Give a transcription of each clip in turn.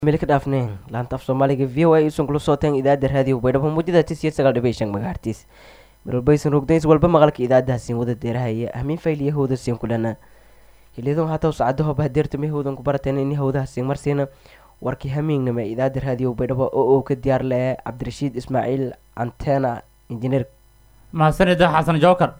meel ka dhaafneen laanta af soomaaliga v o a isan kula sooteen idaacadda raadiyo baydhabo muujada tis iyo sagaal dhibiy shan magahartiis marwalbaysan rogdays walba maqalka idaacadahasin wada deerahaya hamiin fayl iyo hawda siin kulana xiliyadan haataw saacadaho bahdeertame hawdan ku barateen ini hawdahasin marsiina warkii hamiignama idaacadda raadiyo baydhabo oo uu ka diyaar le cabdirashiid ismaaciil antena injineer mahadsanida xasan jookar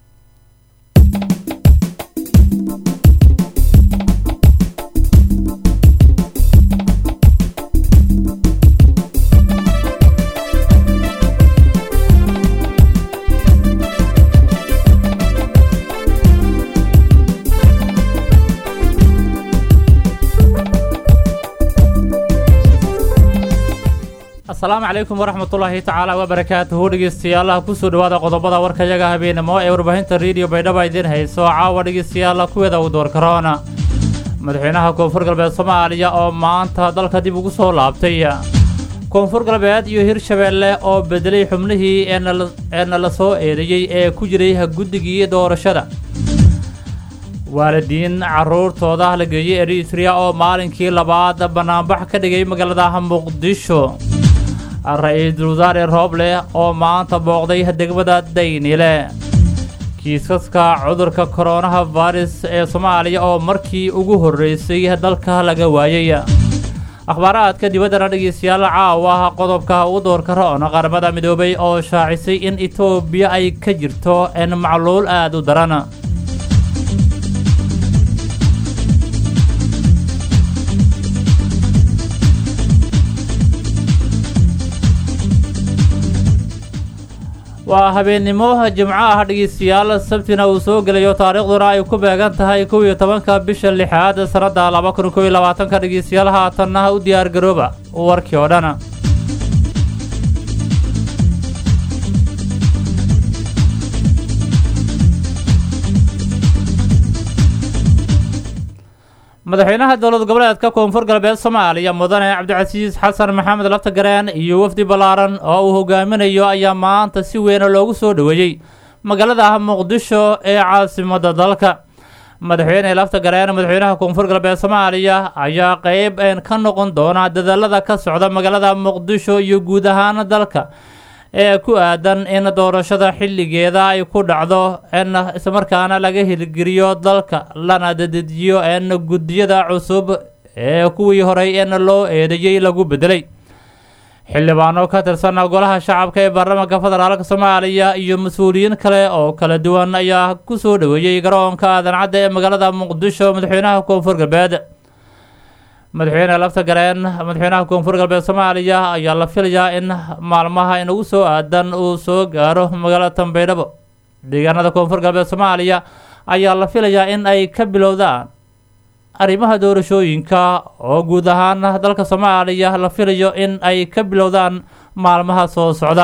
asalaamu calaykum waraxmatullaahi tacaala wabarakaatuhu dhegeystayaalaha kusoo dhawaada qodobada warkayaga habeenimo ee warbaahinta rediyo baydhaba idiin hayso caawa dhegeystayaala kuweeda u door karoona madaxweynaha koonfur galbeed soomaaliya oo maanta dalka dib ugu soo laabtay koonfur galbeed iyo hirshabeelle oo bedelay xubnihii eena la soo eedeeyey ee ku jiray guddigii doorashada waalidiin caruurtooda la geeyey eritrea oo maalinkii labaad banaanbax ka dhigay magaalada muqdisho ra-iisul wasaare rooble oo maanta booqday degmada daynile kiisaska cudurka koronaha virus ee soomaaliya oo markii ugu horreysay dalka laga waayay akhbaaraadka dibaddana dhegeystayaal caawa qodobka u doorka roon qaramada midoobay oo shaacisay in etoobiya ay ka jirto en macluul aada u daran waa habeennimo jimco ah dhegeystayaal sabtina uu soo gelayo taariikhduna ay ku beegan tahay kow iyo tobanka bisha lixaad sannadda laba kun kow iyo labaatanka dhegeystayaal haatanna u diyaar garooba warkii oo dhan madaxweynaha dowlad goboleedka koonfur galbeed soomaaliya mudane cabdicasiis xasan maxamed laftagareen iyo wafdi ballaaran oo uu hogaaminayo ayaa maanta si weyna loogu soo dhoweeyey magaalada muqdisho ee caasimadda dalka madaxweyne laftagareen madaxweynaha koonfur galbeed soomaaliya ayaa qeyb ka noqon doona dadaalada ka socda magaalada muqdisho iyo guud ahaan dalka ee ku aadan in doorashada xilligeeda ay ku dhacdo n islamarkaana laga hirgeliyo dalka lana dadejiyo n guddiyada cusub ee kuwii horey en loo eedeeyey lagu bedelay xildhibaano ka tirsan golaha shacabka ee baarlamaanka federaalk soomaaliya iyo mas-uuliyiin kale oo kala duwan ayaa ku soo dhoweeyey garoonka aadan cadda ee magaalada muqdisho madaxweynaha koonfur galbeed madaxweyne laftagareen madaxweynaha koonfur galbeed soomaaliya ayaa la filayaa in maalmaha inagu soo aadan uu soo gaaro magaalada tanbeydhabo deegaanada koonfur galbeed soomaaliya ayaa la filayaa in ay ka bilowdaan arrimaha doorashooyinka oo guud ahaan dalka soomaaliya la filayo in ay ka bilowdaan maalmaha soo socda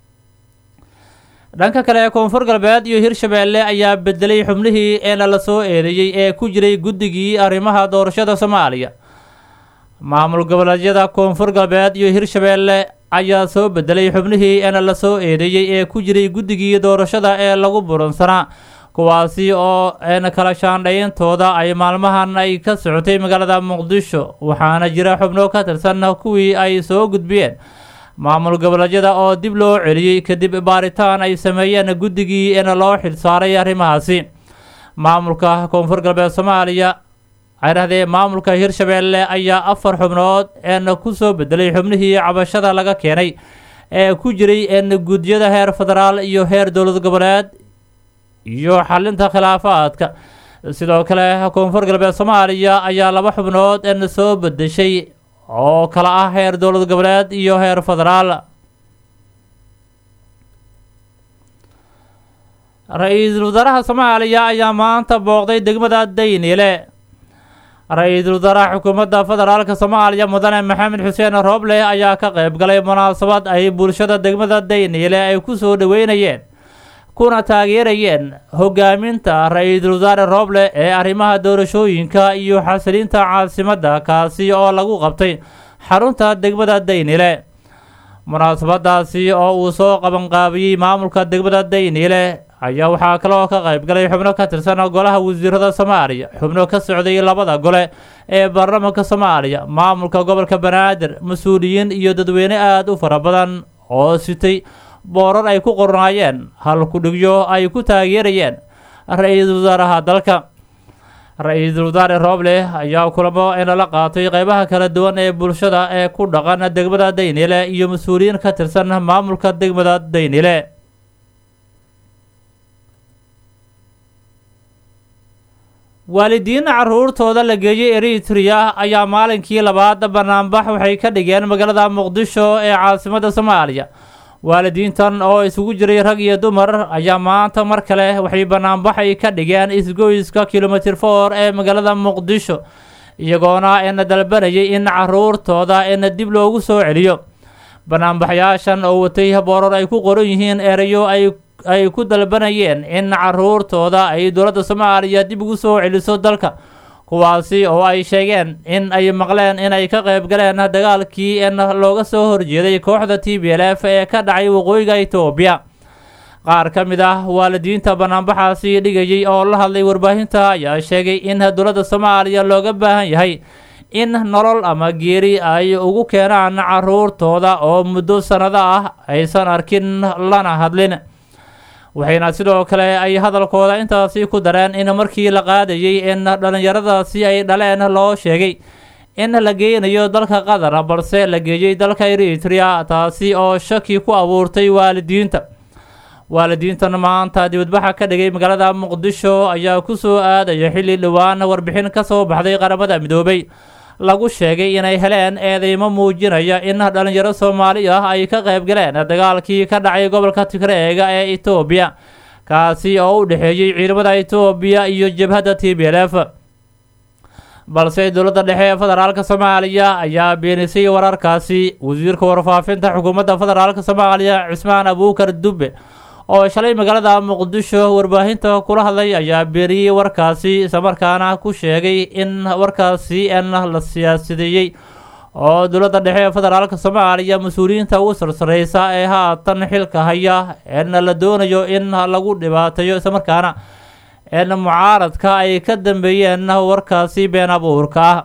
dhanka kale ee koonfur galbeed iyo hirshabeelle ayaa bedelay xubnihii eena la soo eedeeyey ee ku jiray guddigii arrimaha doorashada soomaaliya maamul goboleedyada koonfur galbeed iyo hirshabeelle ayaa soo bedelay xubnihii eena la soo eedeeyey ee ku jiray guddigii doorashada ee lagu buransanaa kuwaasi oo een kala shaandhayntooda ay maalmahan ay ka socotay magaalada muqdisho waxaana jira xubno ka tirsan kuwii ay soo gudbiyeen maamul goboleedyada oo dib loo celiyey kadib baaritaan ay sameeyeen guddigii eena loo xilsaaray arrimahaasi maamulka koonfur galbeed soomaaliya aydhahdee maamulka hirshabeelle ayaa afar xubnood een ku soo bedelay xubnihii cabashada laga keenay ee ku jiray een guddiyada heer federaal iyo heer dowlad goboleed iyo xalinta khilaafaadka sidoo kale koonfur galbeed soomaaliya ayaa laba xubnood een soo bedeshay oo kala ah heer dowlad goboleed iyo heer federaal ra-iisul wasaaraha soomaaliya ayaa maanta booqday degmada daynile ra-iisul wasaaraha xukuumadda federaalk soomaaliya mudane maxamed xuseen rooble ayaa ka qayb galay munaasabad ay bulshada degmada daynile ay ku soo dhoweynayeen kuna taageerayeen hogaaminta ra-iisul wasaare rooble ee arrimaha doorashooyinka iyo xasilinta caasimadda kaasi oo lagu qabtay xarunta degmada daynile munaasabadaasi oo uu soo qabanqaabiyey maamulka degmada daynile ayaa waxaa kaloo ka qayb galay xubno ka tirsan golaha wasiirada soomaaliya xubno ka socday labada gole ee baarlamaanka soomaaliya maamulka gobolka banaadir mas-uuliyiin iyo dadweyne aada u fara badan oo sitay boorar ay ku qornaayeen hal kudhigyo ay ku taageerayeen ra-iisul wasaaraha dalka ra-iisul wasaare rooble ayaa kulamo inala qaatay qeybaha kala duwan ee bulshada ee ku dhaqan degmada daynile iyo mas-uuliyiin ka tirsan maamulka degmada daynile waalidiin caruurtooda la geeyey eritrea ayaa maalinkii labaad banaanbax waxay ka dhigeen magaalada muqdisho ee caasimada soomaaliya waalidiintan oo isugu jiray rag iyo dumar ayaa maanta mar kale waxay banaanbaxay ka dhigeen isgoyska kilomitr for ee magaalada muqdisho iyagoona ina dalbanayay in caruurtooda ina dib loogu soo celiyo banaanbaxyaashan oo watay boorar ay ku qoran yihiin erayo ay ay ku dalbanayeen in caruurtooda ay dowladda soomaaliya dib ugu soo celiso dalka kuwaasi oo ay sheegeen in ay maqleen inay ka qayb galeen dagaalkii in looga soo horjeeday kooxda t b l f ee ka dhacay waqooyiga etoobiya qaar ka mid ah waalidiinta banaanbaxaasi dhigayay oo la hadlay warbaahinta ayaa sheegay in dowladda soomaaliya looga baahan yahay in nolol ama geeri ay ugu keenaan caruurtooda oo muddo sannado ah aysan arkin lana hadlin waxayna sidoo kale ay hadalkooda intaasi ku dareen in markii la qaadayay in dhallinyaradaasi ay dhaleen loo sheegay in la geynayo dalka qatar balse la geeyey dalka eritrea taasi oo shaki ku abuurtay waalidiinta waalidiintan maanta dibadbaxa ka dhigay magaalada muqdisho ayaa ku soo aadaya xilli dhowaan warbixin ka soo baxday qaramada midoobay lagu sheegay inay heleen eedeymo muujinaya in dhallinyaro soomaali ah ay ka qayb galeen dagaalkii ka dhacay gobolka tigreega ee etoobiya kaasi oo u dhexeeyey ciidamada etoobiya iyo jabhadda t b l f balse dowladda dhexe ee federaalk soomaaliya ayaa beenisay wararkaasi wasiirka warfaafinta xukuumadda federaalk soomaaliya cismaan abuukar dube oo shalay magaalada muqdisho warbaahinta kula hadlay ayaa beeniyey warkaasi islamarkaana ku sheegay in warkaasi n la siyaasideeyey oo dowladda dhexe ee federaalk soomaaliya mas-uuliyiinta ugu sarsareysa ee haatan xilka haya en la doonayo in lagu dhibaateeyo islamarkaana en mucaaradka ay ka dambeeyeen warkaasi been abuurka ah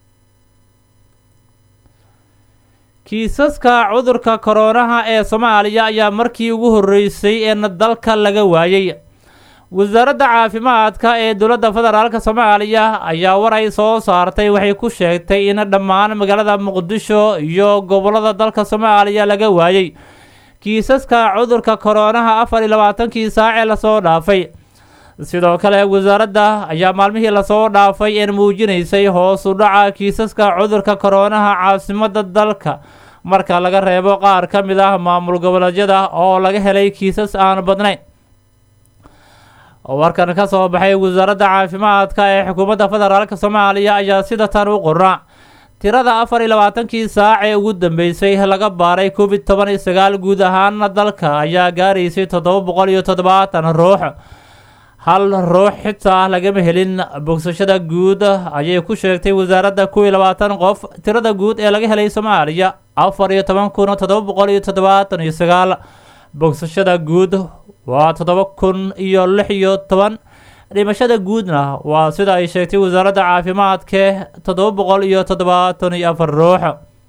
kiisaska cudurka koronaha ee soomaaliya ayaa markii ugu horreysay in dalka laga waayey wasaaradda caafimaadka ee dowladda federaalk soomaaliya ayaa war ay soo saartay waxay ku sheegtay in dhammaan magaalada muqdisho iyo gobollada dalka soomaaliya laga waayey kiisaska cudurka koronaha afar iyo labaatankii saacee lasoo dhaafay sidoo kale wasaaradda ayaa maalmihii lasoo dhaafay een muujinaysay hoos u dhaca kiisaska cudurka koronaha caasimadda dalka marka laga reebo qaar ka mid ah maamul goboleedyada oo laga helay kiisas aan badnayn warkan ka soo baxay wasaaradda caafimaadka ee xukuumadda federaalk soomaaliya ayaa sida tan u qornaa tirada afar iyo labaatankii saac ee ugu dambeysay laga baaray covid toban iyo sagaal guud ahaana dalka ayaa gaaraysay toddoba boqol iyo toddobaatan ruux hal ruux xitaa lagama helin bogsashada guud ayay ku sheegtay wasaaradda kow iyo labaatan qof tirada guud ee laga helay soomaaliya afar iyo toban kun toddoba boqol iyo toddobaatan iyo sagaal bogsashada guud waa toddoba kun iyo lix iyo toban dhimashada guudna waa sida ay sheegtay wasaaradda caafimaadke toddoba boqol iyo toddobaatan iyo afar ruux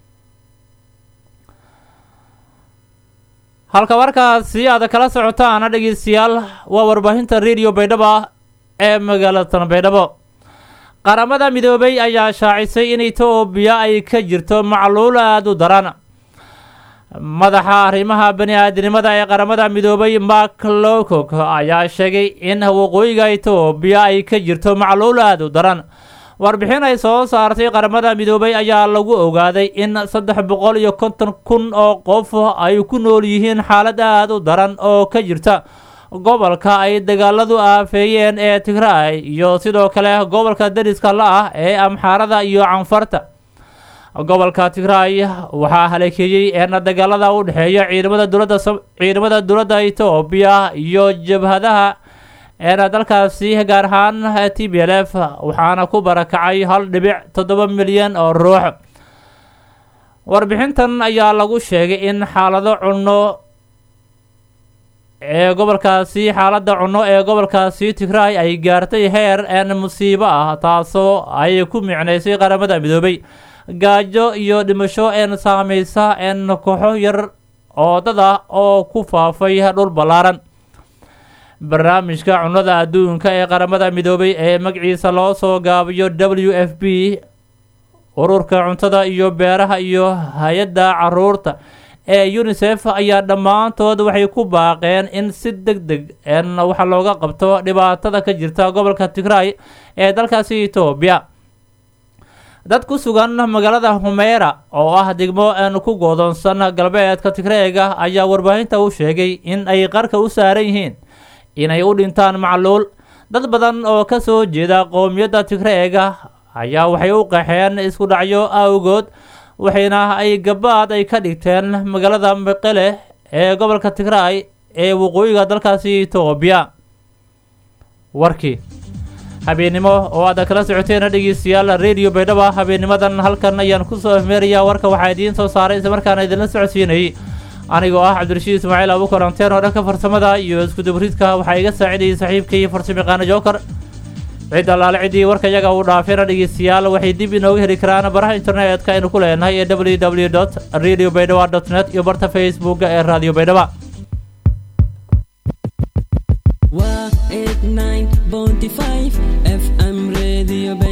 halka markaasi aad kala socotaana dhegeystayaal waa warbaahinta radio baydhabo ee magaalada baydhabo qaramada midoobay ayaa shaacisay in etoobiya ay ka jirto macluul aada u daran madaxa arrimaha bani aadinimada ee qaramada midoobay mark lowcock ayaa sheegay in waqooyiga etoobiya ay ka jirto macluul aada u daran warbixin ay soo saartay qaramada midoobay ayaa lagu ogaaday in saddex boqol iyo konton kun oo qof ay ku nool yihiin xaalad aada u daran oo ka jirta gobolka ay dagaaladu aafeeyeen ee tigraay iyo sidoo kale gobolka dariska la-ah ee amxaarada iyo canfarta gobolka tigraay waxaa haleekeeyey eena dagaalada u dhexeeya ciidamada dowladda ciidamada dowladda etoobiya iyo jabhadaha eena dalkaasi gaar ahaan t b l f waxaana ku barakacay hal dhibic toddoba milyan oo ruux warbixintan ayaa lagu sheegay in xaalado cunno ee gobolkaasi xaaladda cunno ee gobolkaasi tigray ay gaartay heer een musiibo ah taasoo ay ku micnaysay qaramada midoobay gaajo iyo dhimasho een saameysa een kooxo yar oo dad ah oo ku faafay dhul ballaaran barnaamijka cunnada adduunka ee qaramada midoobay ee magaciisa loo soo gaabiyo w f b ururka cuntada iyo beeraha iyo hay-adda caruurta ee unisef ayaa dhammaantood waxay ku baaqeen in si deg deg n waxa looga qabto dhibaatada ka jirta gobolka tigray ee dalkaasi etoobiya dad ku sugan magaalada humeera oo ah degmo n ku goodoonsan galbeedka tigreega ayaa warbaahinta u sheegay in ay qarka u saaran yihiin inay u dhintaan macluul dad badan oo ka soo jeeda qowmiyadda tigreega ayaa waxay u qaxeen isku dhacyo awgood waxayna ay gabaad ay ka dhigteen magaalada meqele ee gobolka tigray ee waqooyiga dalkaasi etoobiya warkii habeennimo oo aad kala socoteen dhegeystayaal radio baydhaba habeennimadan halkan ayaan kusoo ahmeerayaa warka waxaa idiin soo saaray islamarkaana idinla socodsiinayay anigoo ah cabdirashiid ismaaciil abuukar anteen oo dhanka farsamada iyo iskudubriidka waxaa iga saacidayay saaxiibkay farsamayaqaano jookar cid allaale ciddii warka yaga uu dhaafeena dhegeystayaal waxay dib inooga heli karaan baraha internetka aynu ku leenahay ee w w dot radio baydhaba dot net iyo barta facebooka ee radio baydhaba waa 89.5 fm radio